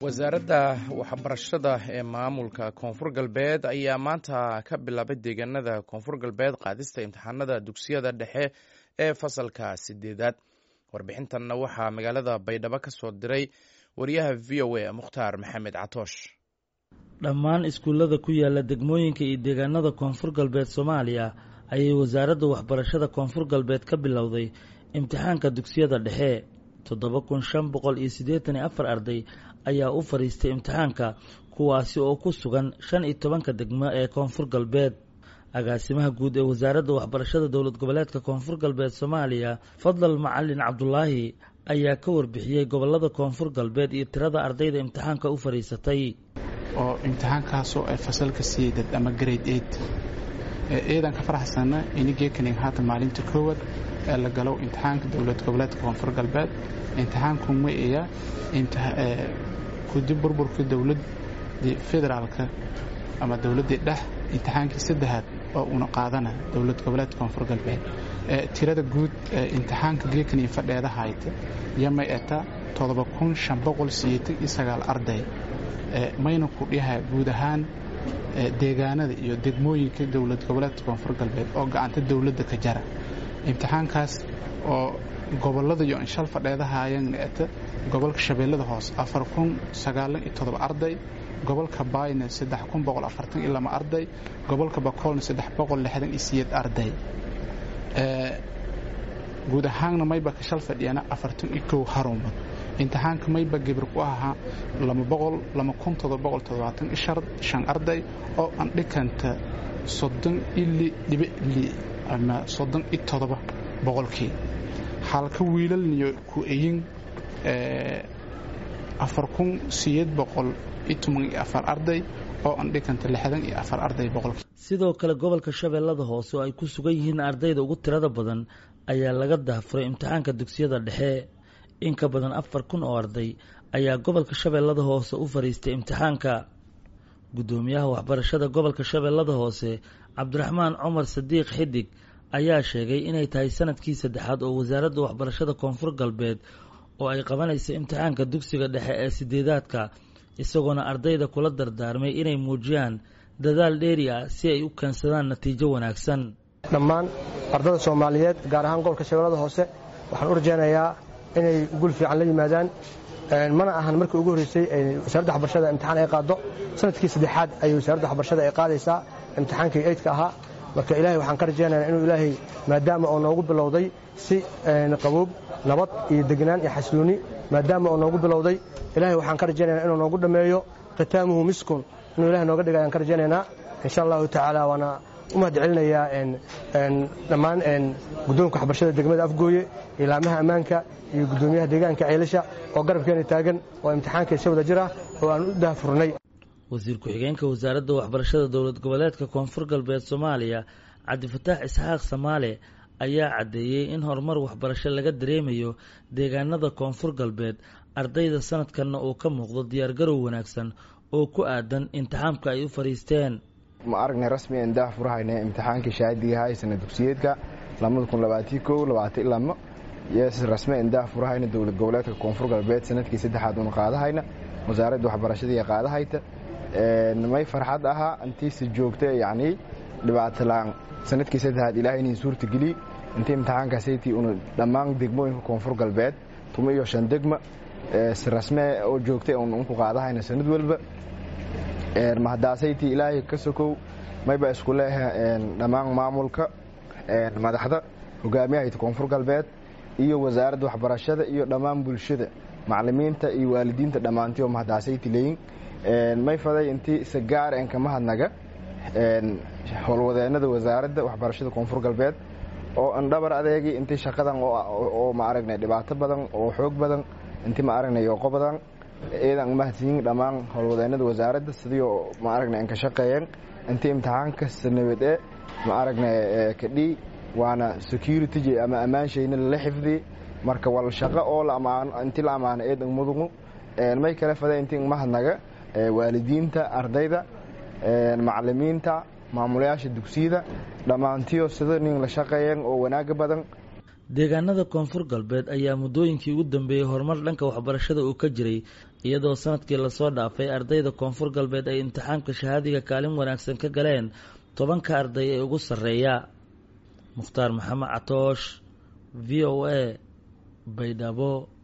wasaaradda waxbarashada ee maamulka koonfur galbeed ayaa maanta ka bilaabay deegaanada koonfur galbeed qaadista imtixaanada dugsiyada dhexe ee fasalka sideedaad warbixintanna waxaa magaalada baydhabo ka soo diray wariyaha v o a mukhtaar maxamed catoosh dhammaan iskuullada ku yaala degmooyinka iyo deegaanada koonfur galbeed soomaaliya ayay wasaaradda waxbarashada koonfur galbeed ka bilowday imtixaanka dugsiyada dhexe toddoba kun shan boqol iyo siddeetan iyo afar arday ayaa u fadhiistay imtixaanka kuwaasi oo ku sugan shan iyo tobanka degmo ee koonfur galbeed agaasimaha guud ee wasaaradda waxbarashada dowlad goboleedka koonfur galbeed soomaaliya fadlal macalin cabdulaahi ayaa ka warbixiyey gobolada koonfur galbeed iyo tirada ardayda imtixaanka u fadhiisatay oo imtixaankaasoo ay fasalka siidad ama grade eight eedan ka faraxsana inigeekanig haatan maalinta koowaad ee la galo imtixaanka dowlad goboleedka koonfur galbeed imtixaanku ma iya kudib burburka dowladii federaalka ama dowladdii dhex imtixaankii saddexaad oo una qaadana dowlad goboleedka koonfur galbeed tirada guud ee imtixaanka geekani fadheeda hayta yamay eta arday mayna ku dhiha guud ahaan deegaanada iyo degmooyinka dowlad goboleedka koonfur galbeed oo gacanta dowladda ka jara imtixaankaas oo gobolada iyo inshal fadheedahaayana eta gobolka shabeellada hoose arday gobolka baayna arday gobolka bakoolna arday guud ahaanna mayba ka shal fadhiyana harumad imtixaanka mayba gebir ku ahaa arday oo andhikanta ama boqolkii halka wiilalniyo ku eyin arday oo andhikanta arday boqolkii sidoo kale gobolka shabeellada hoose oo ay ku sugan yihiin ardayda ugu tirada badan ayaa laga dahfuray imtixaanka dugsiyada dhexe in ka badan afar kun oo arday ayaa gobolka shabeellada hoose u fadhiistay imtixaanka guddoomiyaha waxbarashada gobolka shabeellada hoose cabdiraxmaan cumar sadiiq xidig ayaa sheegay inay tahay sanadkii saddexaad oo wasaaradda waxbarashada koonfur galbeed oo ay qabanaysa imtixaanka dugsiga dhexe ee sideedaadka isagoona ardayda kula dardaarmay inay muujiyaan dadaal dheeri ah si ay u keensadaan natiijo wanaagsan dhammaan ardada soomaaliyeed gaar ahaan gobolka shabeellada hoose waxaan u rajaynayaa inay gul fiican la yimaadaan mana ahan markii ugu horreysay wasaaradda waxbarashada imtixaan ay qaaddo sanadkii saddexaad ayay wasaaradda waxbarashada ay qaadaysaa imtixaankii eydka ahaa marka ilaahay waxaan ka rajaynayaa inuu ilaahay maadaama oo noogu bilowday si qaboob nabad iyo degnaan iyo xasilooni maadaama oo noogu bilowday ilaahay waxaan ka rajaynayaa inuu noogu dhammeeyo khitaamuhu miskun inuu ilahay nooga dhiga ayaan ka rajaynaynaa insha allahu tacaala waana u mahad celinayaa dhammaan guddoonka waxbarashada degmada afgooye ilaamaha ammaanka iyo guddoomiyaha deegaanka ceelasha oo garabkeena taagan oo imtixaanka isa wada jir ah oo aan u daahfurnay wasiir ku-xigeenka wasaaradda waxbarashada dowlad goboleedka koonfur galbeed soomaaliya cabdifataax isxaaq samaale ayaa caddeeyey in horumar waxbarasho laga dareemayo deegaanada koonfur galbeed ardayda sanadkanna uu ka muuqdo diyaargarow wanaagsan oo ku aadan imtixaamka ay u fadhiisteen ma aragnay rasmi aan daah furahayna imtixaankii shahaadiga ahaa sana dugsiyeedka yes rasmi aan daah furahayna dowlad goboleedka koonfur galbeed sanadkii saddexaad una qaadahayna wasaaradda waxbarashadii qaadahayta may farxad ahaa intiisi joogta yacni dhibaato la-aan sanadkii saddexaad ilaahay inin suurta geliy intii imtixaankaasaytii una dhammaan degmooyinka koonfur galbeed tuma iyo shan degma si rasme oo joogtay un unku qaadahayna sanad walba mahadaasaytii ilaahay ka sokow mayba isku leeha dhammaan maamulka madaxda hogaamiyahayta koonfur galbeed iyo wasaaradda waxbarashada iyo dhammaan bulshada macalimiinta iyo waalidiinta dhammaantii oo mahadaasayti leeyin may faday intii sagaar en kama hadnaga howlwadeenada wasaaradda waxbarashada koonfur galbeed oo andhabar adeegi intii shaqadan oo ma aragnay dhibaato badan oo xoog badan intii ma aragnay yooqo badan eedan mahadsiyin dhammaan howlwadeenada wasaaradda sidii ma aragnay an ka shaqeeyeen intii imtixaanka sanabade ma aragnay kadhii waana security ama ammaanshayna lala xifdiyey marka wal shaqo oo intii la ammaano eedan mudugu may kale faday intii mahadnaga waalidiinta ardayda macalimiinta maamulayaasha dugsiyada dhammaantiyo sida nin la shaqeeyeen oo wanaaga badan deegaanada koonfur galbeed ayaa muddooyinkii ugu dambeeyey horumar dhanka waxbarashada uu ka jiray iyadoo sanadkii lasoo dhaafay ardayda koonfur galbeed ay imtixaanka shahaadiga kaalin wanaagsan ka galeen tobanka arday ee ugu sarreeya mukhtaar maxamed catoosh v o a baydhabo